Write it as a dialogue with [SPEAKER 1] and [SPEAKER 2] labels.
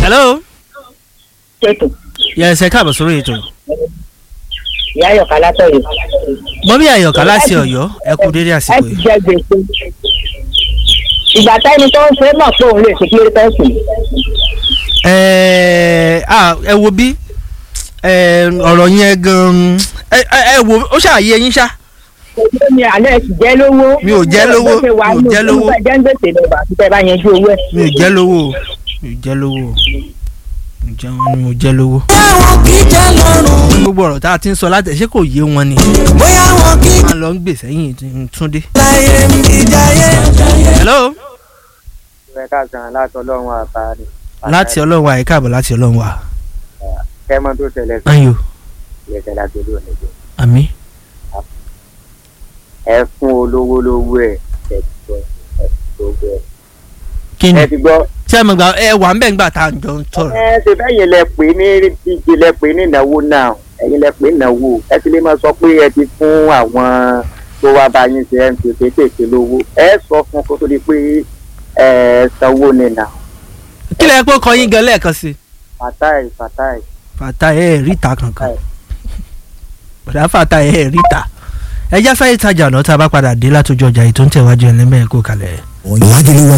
[SPEAKER 1] hello
[SPEAKER 2] ṣètò
[SPEAKER 1] yes ẹ káàbọ̀ sórí ètò
[SPEAKER 2] ìyá ayọ̀ká látọ̀yọ̀.
[SPEAKER 1] mọ́mí àyọ̀ká láti ọ̀yọ́ ẹ kú dédé
[SPEAKER 2] ẹ
[SPEAKER 1] àsìkò
[SPEAKER 2] ti
[SPEAKER 1] yìí
[SPEAKER 2] jẹ gbèsè. ìgbà táyẹni tó ń ṣe é mọ̀ pé òun lè ṣe kí ló tọ́ sí.
[SPEAKER 1] ẹ ah, ẹ wo bí ẹ, ọ̀rọ̀ yẹn gan-an ẹ ẹ ẹ wo ó ṣàyẹ yín ṣá
[SPEAKER 2] Èdè mi àlẹ́ ti jẹ́ lówó.
[SPEAKER 1] Mi ò jẹ́ lówó,
[SPEAKER 2] Bó ṣe wà
[SPEAKER 1] mi ò
[SPEAKER 2] nù,
[SPEAKER 1] jẹ́ lówó.
[SPEAKER 2] ó fẹ́ jẹ́ ń gbèsè lọ́wọ́ àti tẹ́ bá yanjú owó ẹ̀.
[SPEAKER 1] mi ò jẹ́ lówó o mi ò jẹ́ lówó o mi ò jẹ́ wọn ni mo jẹ́ lówó.
[SPEAKER 3] bóyá wọn kì í jẹ́ lọ́rùn
[SPEAKER 1] gbogbo ọ̀rọ̀ tá a ti ń sọ láti ṣé kò yé wọn ni
[SPEAKER 3] bóyá wọn kì í
[SPEAKER 1] máa lọ ń gbèsè yìí túndé.
[SPEAKER 3] láyé ìjáyé.
[SPEAKER 1] hello
[SPEAKER 4] ẹ káàsán láti ọlọ́run àbá ni.
[SPEAKER 1] láti ọlọ́run wa ẹ káàbọ̀ láti ọlọ́run wa
[SPEAKER 4] kẹ́mọ́ tó ṣẹlẹ̀ sí
[SPEAKER 1] ayò
[SPEAKER 4] ìyẹ̀sẹ̀ láti olú òní jẹ́.
[SPEAKER 1] àmì
[SPEAKER 4] ẹ fún olówó lówó ẹ̀ ẹ ti gbọ́ ẹ ti gbọ́ ẹ.
[SPEAKER 1] kí ni
[SPEAKER 4] ẹ ti gbọ́
[SPEAKER 1] tí a mọ̀ gbà ẹ wà ń bẹ̀ ńgbà tá a jọ ń tọrọ.
[SPEAKER 4] ẹ ṣe bẹ́yìn lẹ pè ní díje lẹ pè ní ìnáwó náà ẹ̀yin lẹ pè ní ìnáwó ẹ ti lè máa sọ pé ẹ ti fún àwọn tó wá bá yín ṣe ẹ ń ṣe kéékèèké lówó ẹ sọ fún kó tó di pé ẹ sanwó ni nà
[SPEAKER 1] kí lẹ pé ó kọ yín gan lẹ́ẹ̀kan sí i.
[SPEAKER 4] fatai fatai
[SPEAKER 1] fata ẹ ríta kankan bọ̀dá fata ẹ ríta ẹjá sáyé tajà náà tá a bá padà dé látọjú ọjà yìí tó ń tẹ̀wájú ẹlẹ́mẹ̀ẹ́ kó kalẹ̀.
[SPEAKER 5] Lagelu